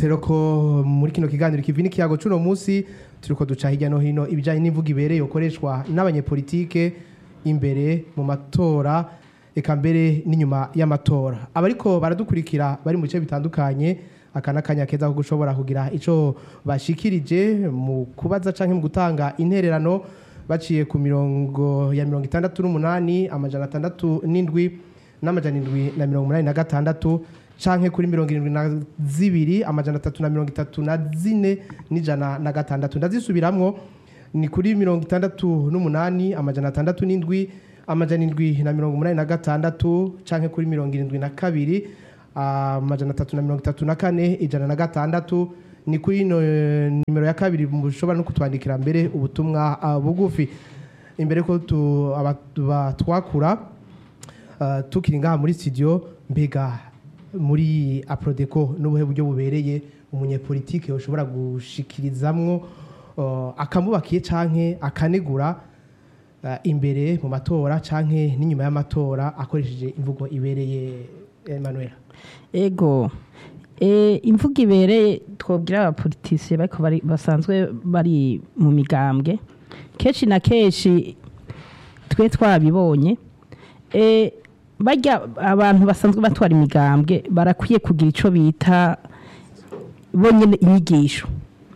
tubibutse rero ko muri kino kiganiro kivi n'ikiyago c'uno munsi turiko duca hirya no hino ibijanye n'imvugo ibereye ukoreshwa n'abanyepolitike imbere mu matora eka mbere n'inyuma y'amatora abariko baradukurikira bari mu bice bitandukanye aka n'akanya keza ko gushobora kugira ico bashikirije mu kubaza canke mu gutanga intererano baciye ku mirongo ya mirongo itandatu n'umunani amajana atandatu n'indwi n'amajana indwi na mirongo umunani na gatandatu canke kuri mirongo irindwi na zibiri amajana atatu na mirongo itatu na zine n'ijana na gatandatu ndazisubiramwo ni kuri mirongo itandatu n'umunani amajana atandatu n'indwi amajana indwi na mirongo umunani na gatandatu canke kuri mirongo irindwi na kabiri amajana atatu na mirongo itatu na kane ijana na gatandatu ni kuri ino eh, nimero ya kabiri mushobora no kutwandikira mbere ubutumwa ah, bugufi imbere ko tu- aba- batwakura Uh, tukiri ngaha muri studio mbega muri aprodeco n'ubuhe buryo bubereye umunyepolitike ushobora gushikirizamwo uh, akamubakiye canke akanegura uh, imbere mu matora canke n'inyuma y'amatora akoresheje imvugo ibereye Emmanuel ego e, imvugo ibereye twobwira abapolitisiye bariko bari basanzwe bari mu migambwe kenshi na kenshi twe twabibonye e, barya abantu basanzwe batwara imigambwe barakwiye kugira ico bita bonyene inyigisho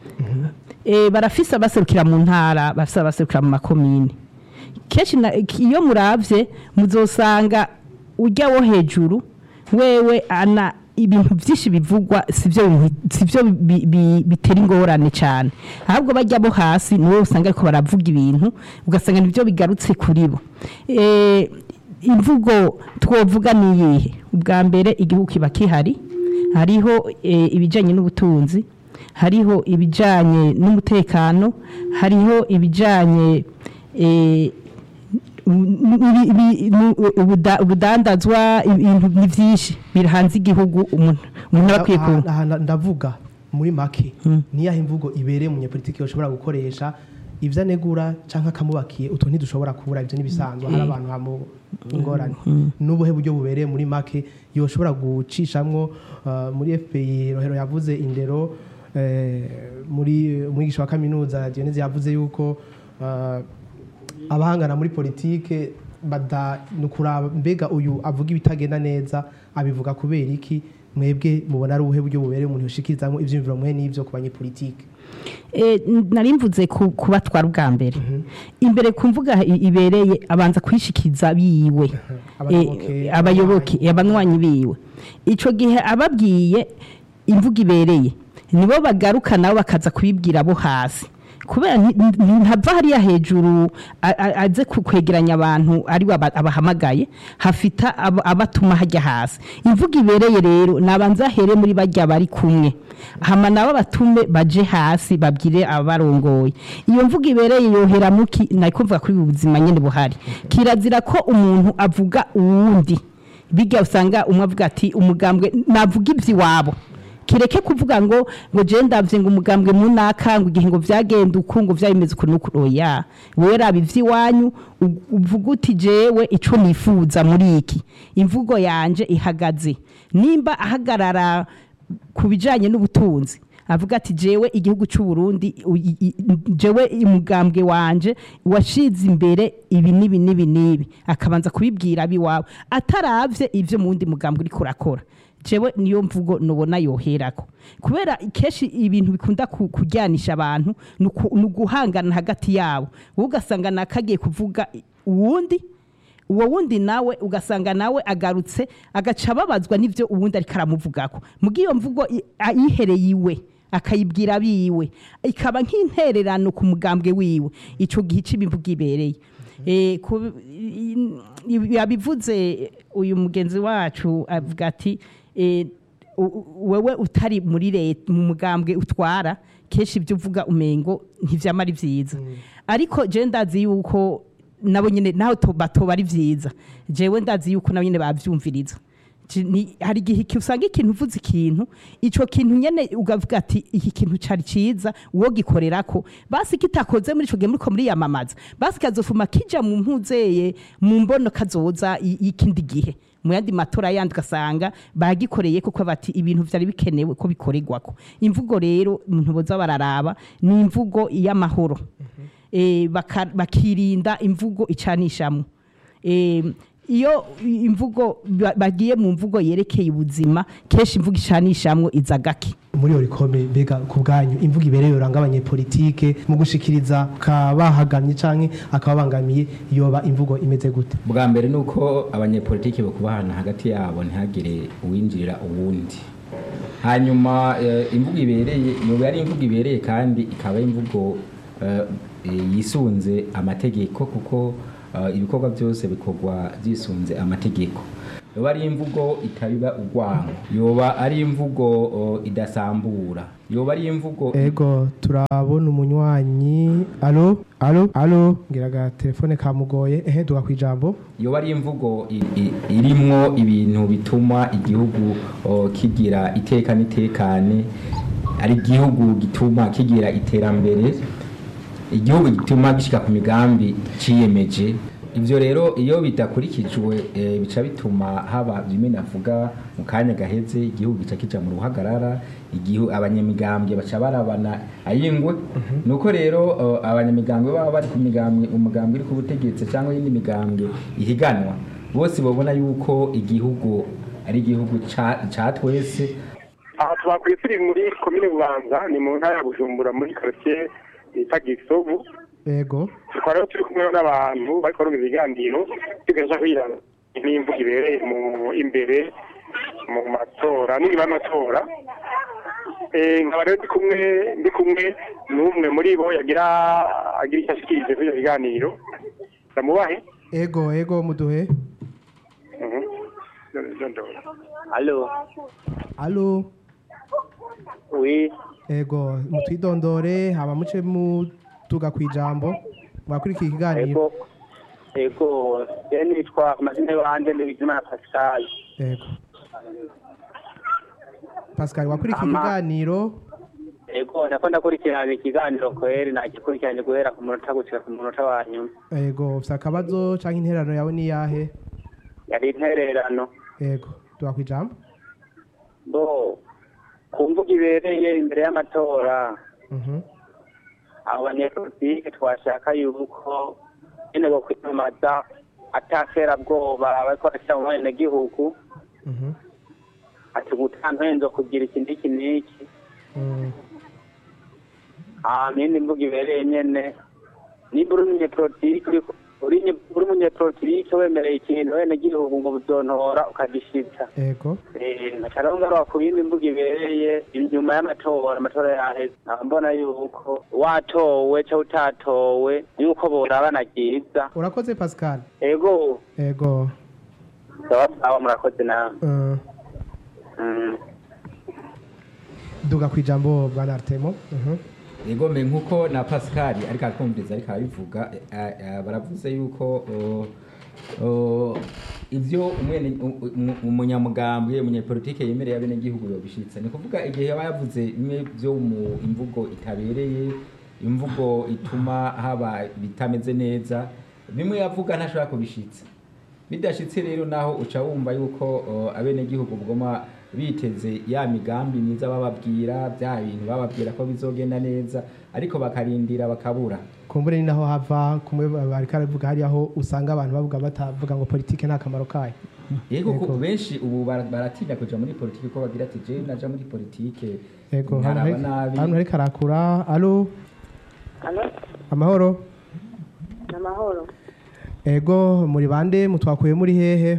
e, barafise abaserukira mu ntara bafise abaserukira mu makomine kenshi na- iyo muravye muzosanga ujya wo hejuru wewe ana ibintu byinshi bivugwa sivyo bintu- sivyo bi- bi- bitera ingorane cyane ahubwo bajya bo hasi niwe usanga ariko baravuga ibintu ugasanga nibyo bigarutse kuri bo Eh, imvugo twovuga ni iyihe ubwa mbere igihugu kiba kihari hariho eh, ibijyanye n'ubutunzi hariho ibijyanye n'umutekano hariho ibijyanye eh, ibi- ibi- nu- ubuda- ubudandazwa ibintu ni byinshi birahanze igihugu umuntu umuntu aba akwiye ku Aha- aha ndavuga muri make Mm. niyahe imvugo ibereye umunyepolitike ushobora gukoresha ivyo anegura canke akamubakiye utwo ntidushobora kubura ivyo n'ibisanzwe hari abantu hamu ingorane n'ubuhe buryo bubereye muri make yoshobora gucishamwo uh, muri FPI rohero yavuze indero eh, muri umwigisha wa kaminuza Dionese yavuze yuko uh, abahangana muri politike bada nukuraba mbega uyu avuga ibitagenda neza abivuga kubera iki mwebwe mubona ari ubuhe buryo bubereye umuntu yoshikirizamwo ivyiyumviro mwe n'ivyo ku banyepolitike Eh, nari mvuze ku- kubatwara ubwa mbere imbere ku mvuga i- ibereye abanza kwishikiza biwe Abayoboke, Eh, abayoboke abanywanyi biwe ico gihe ababwiye imvuga ibereye nibo bagaruka nabo bakaza kubibwira abo hasi kubera nti- nti- ntava hariya hejuru a- a- aze ku- kwegeranya abantu ari we aba- abahamagaye hafita abo- abatuma hajya hasi imvuga ibereye rero nabanza here muri bajya bari kumwe hama nabo batume baje hasi babwire abarongoye iyo mvuga ibereye yohera muki nako mvuga kuri ubu buzima nyene buhari kirazira ko umuntu avuga uwundi bijya usanga umwe avuga ati umugambwe navuga ivy'iwabo kireke kuvuga ngo ngo je ndavye ngo umugambwe munaka ngo igihe ngo vyagenda uku ngo vyabimeze uku nuku oya wewe raba ivy'iwanyu u- uvuga uti jewe ico nifuza muri iki imvugo yanje ihagaze nimba ahagarara ku bijanye n'ubutunzi avuga ati jewe igihugu cy'u Burundi u- i- i- jewe umugambwe wanje washize imbere ibi nibi nibi nibi akabanza kubibwira abiwawe ataravye ivyo mu wundi mugambwe uriko urakora jewe niyo mvugo nubona yoherako kubera kenshi ibintu bikunda ku- kujyanisha abantu ni uku- ni uguhangana hagati yabo wowe ugasanga nakagiye kuvuga uwundi uwo wundi nawe ugasanga nawe agarutse agaca ababazwa n'ibyo uwundi ariko aramuvugako muga iyo mvugo i- a- yihereye iwe akayibwira abiwe ikaba nk'intererano ku mugambwe wiwe ico gihe c'imivugo ibereye Eh, ku- i- i- yabivuze uyu mugenzi wacu avuga ati eh, u- u- wewe utari muri leta mu mugambwe utwara kenshi ibyo uvuga umengo ntivyama ari vyiza ariko je ndazi yuko nabo nyene naho to- batoba ari vyiza jewe ndazi yuko nabo nyene bavyumviriza Ci- ni- hari igihe iki- usanga ikintu uvuze ikintu ico kintu nyene ugavuga ati iki kintu cari ciza uwo gikorerako basi kitakoze muri ico gihe muriko muriyamamaza basi kazofuma kija mu mpuzeye mu mbono kazoza i- y'ikindi gihe mu yandi matora yandi ugasanga bagikoreye kuko bati ibintu vyari bikenewe ko bikorerwako imvugo rero umuntu boza bararaba ni imvugo y'amahoro eh, baka- bakirinda imvugo icanishamwo eh, iyo imvugo ba- bagiye mu mvugo yerekeye ubuzima kenshi imvugo icanishamwo iza gake muri orikome mbega ku bwanyu imvugo ibereye uranga abanyepolitike mu gushikiriza kabahagamye canke akababangamiye yoba imvugo imeze gute bwa mbere ni uko abanyepolitiki bakubahana hagati yabo ntihagire uwinjirira uwundi hanyuma eh, imvugo ibereye yoba ari imvugo ibereye kandi ikaba ari imvugo eh, eh, yisunze amategeko kuko eh, ibikorwa byose bikorwa byisunze amategeko yoba ari imvugo itabiba urwango yoba ari imvugo oh, idasambura yoba ari imvugo ego turabona umunywanyi alo alo alo ngiraga telefone kamugoye ehe duga kwijambo yoba ari imvugo i- i- irimwo ibintu bituma igihugu o, kigira iteka n'itekane ari igihugu gituma kigira iterambere igihugu gituma gishika ku migambi ciyemeje ivyo rero iyo bidakurikijwe eh, bica bituma haba bimwe navuga mu kanya gaheze igihugu gica kija mu ruhagarara igihu abanyamigambwe baca barabana ayingwe nuko rero uh, abanyamigambwe baba bari ku migambwe umugambwe uri ku butegetsi cyangwa yindi migambwe ihiganwa bose babona yuko igihugu ari igihugu ca ca twese aha twakwiye turi muri komine bubanza ni mu ntara ya bujumbura muri karitsiye bita gisovu ego tukaba rero turi kumwe n'abantu bariko barumva ibiganiro tugaja kwirana n'imvugo ibereye mu imbere mu matora n'inyuma y'amatora Eh, nkaba rero ndi kumwe ndi kumwe n'umwe muri bo yagira agira icyo ashikirije kuri ivyo biganiro ndamubahe ego ego muduhe Mhm. Ndondora. Alo, alo oui, ego mutwidondore hama muce mutuga kwijambo mwakurikira ikiganiro ego, ego, je nitwa amazina y'abanje ni Bizimana Pascal. ego pascal wakurikira Ama- ikiganiro Ego, ndako ndakurikirana ikiganiro kweri nagikurikiranye guhera ku munota gushika ku munota wa nyuma. ego ufite akabazo canke intererano yawe ni yahe Yari intererano. ego duga kwijambo Bo, ku mvugo ibereye imbere y'amatora, Mhm. abo banyepolitike twashaka yuko nyene bo kwiyamamaza ataterabwoba bariko barashira mu benegihugu Mhm. ati gutantenzo kugira iki n'iki n'iki Mm. amindi mvuga ibereye nyene nimba uri umunyepolitike uriko- uri nye- uri umunyepolitike wemereye ikintu wene gihugu ngo buzontora ukagishitsa ego nkaca rero ngaruka ku yindi mvuga ibereye inyuma y'amatora amatora yaheze nkaba mbona yuko watowe cyangwa utatowe yuko borabana ryiza urakoze pascal ego ego sawa sawa murakoze nawe Uh, Mm. duga kwijambo bwana artemo Mhm. Egome nkuko na Pascal ariko akumviriza ariko arabivuga eh, eh, baravuze yuko oh, oh, ivyo umwene u- umu- umunyamugambwe umunyepolitike yemereye abene gihugu yobishitsa ni kuvuga igihe yaba yavuze bimwe byo mu imvugo itabereye imvugo ituma haba bitameze neza bimwe yavuga ntashobora kubishitsa bidashitse rero naho uca wumva yuko uh, abenegihugu bugoma biteze ya migambi myiza bababwira bya bintu bababwira ko bizogenda neza ariko bakarindira bakabura kumbure ni naho hava kumwe bariko aravuga hariya aho usanga abantu bavuga batavuga ngo politike nta kamaro kayo yego Yego. ko benshi ubu bara- baratinya kuja muri politike ko bagira ati je naja muri politike ego hano nkaraba hari- nabi hano hariko arakura alo Alo, amahoro ni amahoro. ego muri bande mutwakuye muri hehe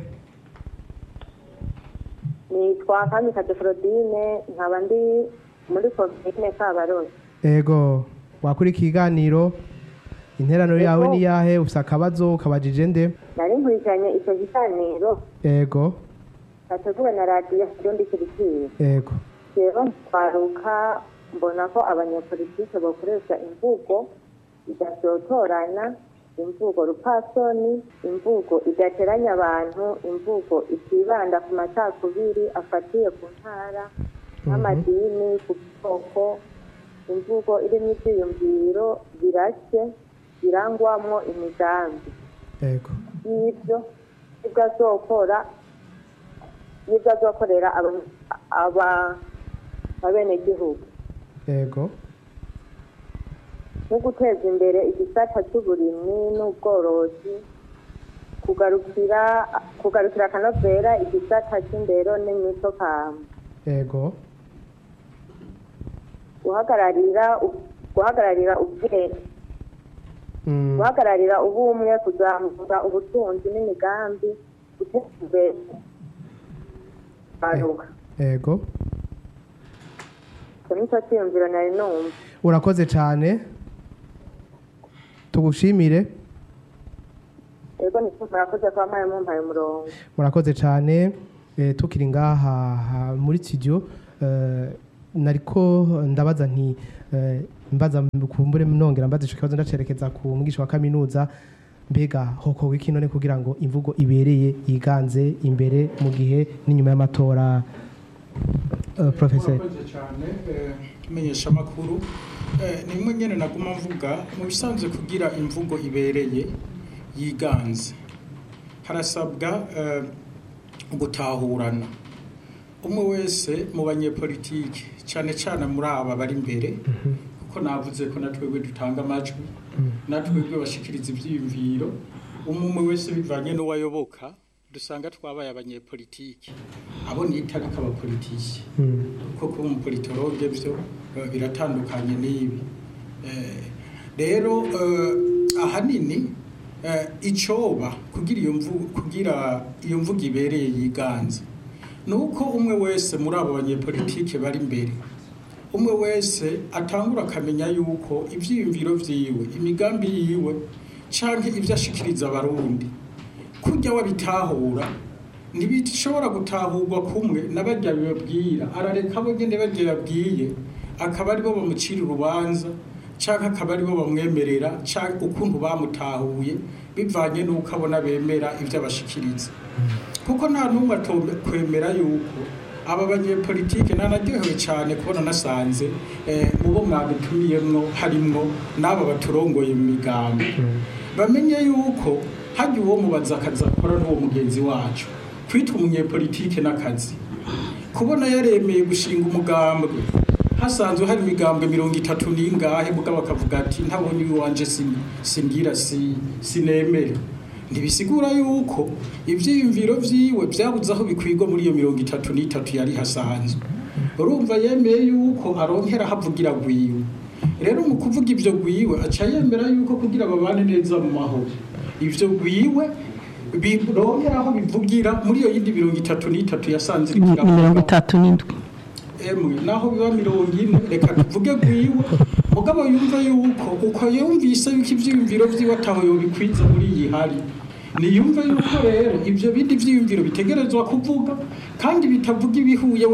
Nitwa Kamikaze Claudine, nkaba ndi muri komine Kabarozi. ego wakurikiye ikiganiro interano Ego. yawe ni yahe ufite akabazo kabajije nde Nari nkurikiranye icyo kiganiro ego cyateguwe na radiyo Kirundi Kirikiri. ego Rero twaruka mbona ko abanyepolitike bakoresha imvugo idashotorana, imvugo rupasoni, imvugo idateranya abantu, imvugo itibanda ku macakubiri afatiye ku ntara, nk'amadini, ku bwoko, imvugo irimo ibyiyumviro birashye, birangwamwo imigambi. ego y'ibyo ibyo azokora y'ibyo azokorera aba- aba- abenegihugu yego nko guteza imbere igisata cy'uburimyi n'ubworozi kugarukira kugarukira akanovera igisata cy'indero n'imico kama yego guhagararira guhagararira ubwenge Mm, guhagararira ubumwe kuzamura ubutunzi n'imigambi guteza imbere baruka yego icyo nicyo cyiyumviro nari numva urakoze cyane tugushimire yego nicyo murakoze kuba mpaye mumpaye umurongo murakoze cyane eh, tukiri ngaha ha- muri studio eh, nariko ndabaza nti eh, mbaza kumbure nongera mbaza ico kibazo ndacerekeza ku mwigisha wa kaminuza mbega hokorwa iki none kugira ngo imvugo ibereye yiganze imbere mu gihe n'inyuma y'amatora uh, professor murakoze cyane eh, menyesha amakuru Eh, nimwe nyene naguma mvuga mu bisanzwe kugira imvugo ibereye yiganze harasabwa eh, gutahurana umwe wese mu banyepolitiki cyane cyane muri aba bari imbere kuko navuze ko natwebwe dutanga amajwi natwebwe bashikiriza ivyiyumviro umwe umwe wese bivanye n'uwayoboka dusanga twabaye abanyepolitiki abo nita ariko abapolitiki Mm, kuko kuba umupolitologe byo eh, biratandukanye n'ibi Eh, rero eh, ahanini eh, icoba kugira iyo mvugo kugira iyo mvugo ibereye yiganze ni uko umwe wese muri abo banyepolitike bari imbere umwe wese atangura akamenya yuko ivyiyumviro vyiwe imigambi yiwe canke ivyo ashikiriza abarundi kurya wabitahura ntibishobora gutahurwa kumwe n'abarya bibabwira arareka abo nyene barya yabwiye akaba aribo bamucira urubanza canke akaba aribo bamwemerera canke ukuntu bamutahuye bivanye n'uko abona bemera ivyo abashikiriza kuko nta n'umwe atokwemera yuko aba banyepolitike nanaryohewe cyane kubona nasanze eh, mu bo mwadutumiyemwo harimwo n'aba baturongoye mu migambi bamenye yuko hajya uwo mubaza akazi akora n'uwo mugenzi wacu kwitwa umunyepolitike n'akazi kubona yaremeye gushinga umugambwe hasanzwe hari imigambwe mirongo itatu n'ingahe mugabo akavuga ati ntabonye iwanje sin- simbwira si sinemera ntibisigura yuko ivyiyumviro vyiwe vyabuze aho bikwigwa muri iyo mirongo itatu n'itatu yari hasanzwe urumva yemeye yuko aronkera havugira gwiwe rero mu kuvuga ivyo gwiwe aca yemera yuko kugira babane neza mu mahoro ivyo gwiwe bironkera aho bivugira muri iyo yindi mirongo itatu n'itatu yasanze ni iriko ni mirongo iravuga. itatu n'indwi emwe naho biba mirongo ine reka tuvuge gwiwe mugabo yumva yuko uko yumvise yuko ivyiyumviro vyiwe ataho yobikwiza muri iyi hari niyumve yuko rero ivyo bindi vyiyumviro bitegerezwa kuvuga kandi bitavuga ibihuye